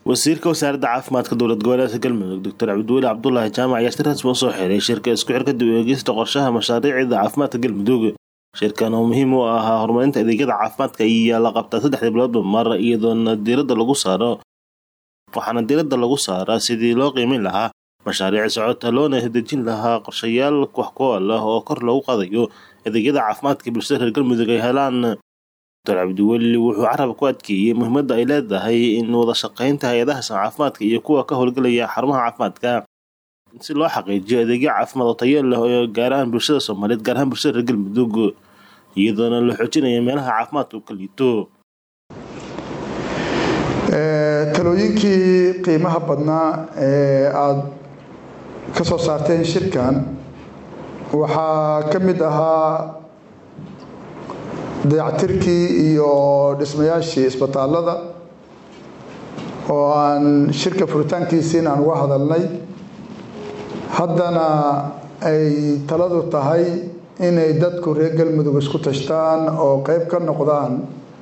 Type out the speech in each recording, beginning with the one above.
wasiirka wasaaradda caafimaadka dowlad goboleedka galmudug doctor cabdiweli cabdulaahi jaamac ayaa si rasmi usoo xiray shirka isku xirka dib u eegista qorshaha mashaariicda caafimaadka galmudug shirkan oo muhiim u ahaa horumarinta adeegyada caafimaadka ayaa la qabtaa saddexdii biloodba mar iyadoona diiradda lagu saaro waxaana diiradda lagu saaraa sidii loo qiimeyn lahaa mashaariic socota loona dejin lahaa qorshayaal wax ku ool ah oo kor loogu qaadayo adeegyada caafimaadka bulshada reer galmudug ay helaan doctor cabdiweli wuxuu carab ku adkeeyey muhiimadda ay leedahay in wada shaqaynta hay-adaha caafimaadka iyo kuwa ka howlgelaya xarumaha caafimaadka si loo xaqiijiyo adeegyo caafimaad oo tayo leh oo gaar ahaan bulshada soomaaliyeed gaar ahaan bulshada reer galmudug iyadoona la xoojinaya meelaha caafimaadka uu ka liito talooyinkii qiimaha badnaa ee aada ka soo saarteen shirkan waxaa ka mid ahaa dayactirkii iyo dhismayaashii isbitaalada oo aan shirka furitaankiisiin aan uga hadalnay haddana ay taladu tahay inay dadku reer galmudug isku tashtaan oo qeyb ka noqdaan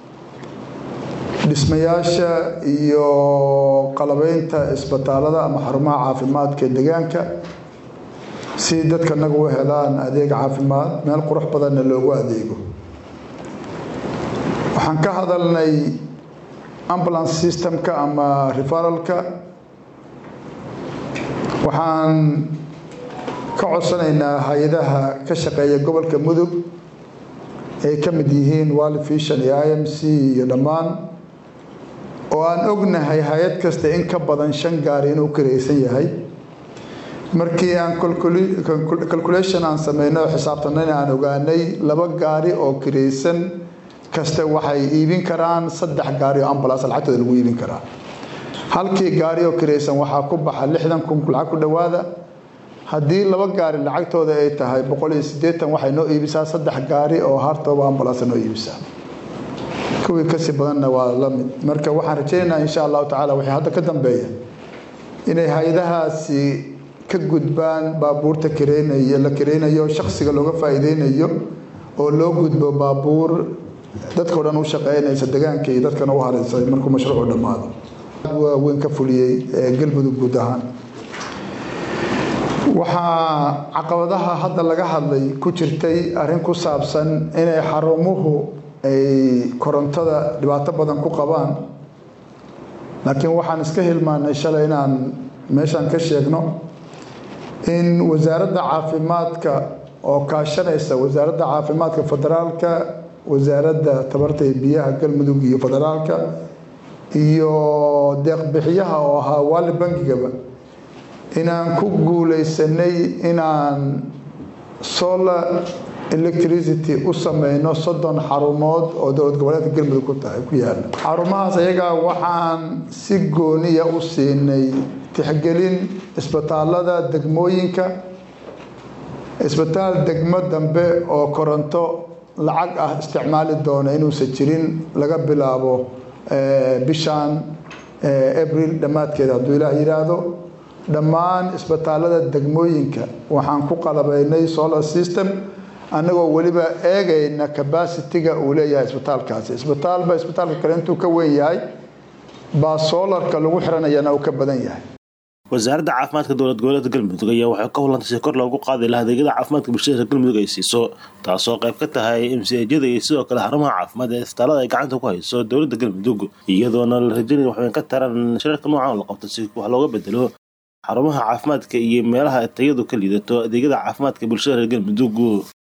dhismayaasha iyo qalabeynta isbitaalada ama xarumaha caafimaadka ee deegaanka si dadka nagu u helaan adeeg caafimaad meel qurux badanna loogu adeego waxaan ka hadalnay ambulance systemka ama referalka waxaan ka codsanaynaa hay-adaha ka shaqeeya gobolka mudug ay ka mid yihiin wall vision iyo i m c iyo dhammaan oo aan ognahay hay-ad kasta in ka badan shan gaari inuu kiraysan yahay markii aan calculation aan sameynay oo xisaabtanayna aan ogaanay laba gaari oo kiraysan kasta waxay iibin karaan saddex gaari oo ambulance lacagtooda lagu iibin karaa halkii gaari oo kiraysan waxaa ku baxa lixdan kun lacag ku dhowaada haddii laba gaari lacagtooda ay tahay boqol iyo siddeetan waxay noo iibisaa saddex gaari oo hartooba ambulance noo iibisaa kuwii kasii badanna waa la mid marka waxaan rajaynaynaa insha allahu tacala wixii hadda ka dambeeya inay hay-adahaasi ka gudbaan baabuurta kareynay la kareynayo shaksiga looga faa'iideynayo oo loo gudbo baabuur dadkao dhan u shaqeynaysa degaanka iyo dadkana u hareysay markuu mashruucu dhammaado waaweyn ka fuliyey galmudug guud ahaan waxaa caqabadaha hadda laga hadlay ku jirtay arrin ku saabsan inay xarumuhu ay korontada dhibaato badan ku qabaan laakiin waxaan iska hilmaanay shalay inaan meeshaan ka sheegno in wasaaradda caafimaadka oo kaashanaysa wasaaradda caafimaadka federaalka wasaaradda tabarta iyo biyaha galmudug iyo federaalka iyo deeqbixiyaha oo ahaa waali bangigaba inaan ku guuleysanay inaan solar electricity u sameyno soddon xarumood oo dowlad goboleedka galmudug ku tahay ku yaala xarumahaas ayagaa waxaan si gooniya u siinay tixgelin isbitaalada degmooyinka isbitaal degmo dambe oo koronto lacag ah isticmaali doona inuusan jirin laga bilaabo bishan abril dhammaadkeeda hadduu ilaah yidhaahdo dhammaan isbitaalada degmooyinka waxaan ku qalabeynay solar system annagoo weliba eegayna cabacitiga uu leeyahay isbitaalkaasi isbitaalba isbitaalka kale intuu ka weyn yahay baa soolarka lagu xiranayana uu ka badan yahay wasaaradda caafimaadka dowlad goboleedka galmudug ayaa waxay ka hulantay si kor loogu qaadi lahaa adeegyada caafimaadka bulshada reer galmudug ay siiso taasoo qayb ka tahay mcjada iyo sidoo kale xarumaha caafimaad ee isbitaalada ay gacanta ku hayso dowladda galmudug iyadoona la rajaynaya waxweyn ka taran shirarka noocan la qabto si wax looga bedelo xarumaha caafimaadka iyo meelaha tayadu ka liidato adeegyada caafimaadka bulshada reer galmudug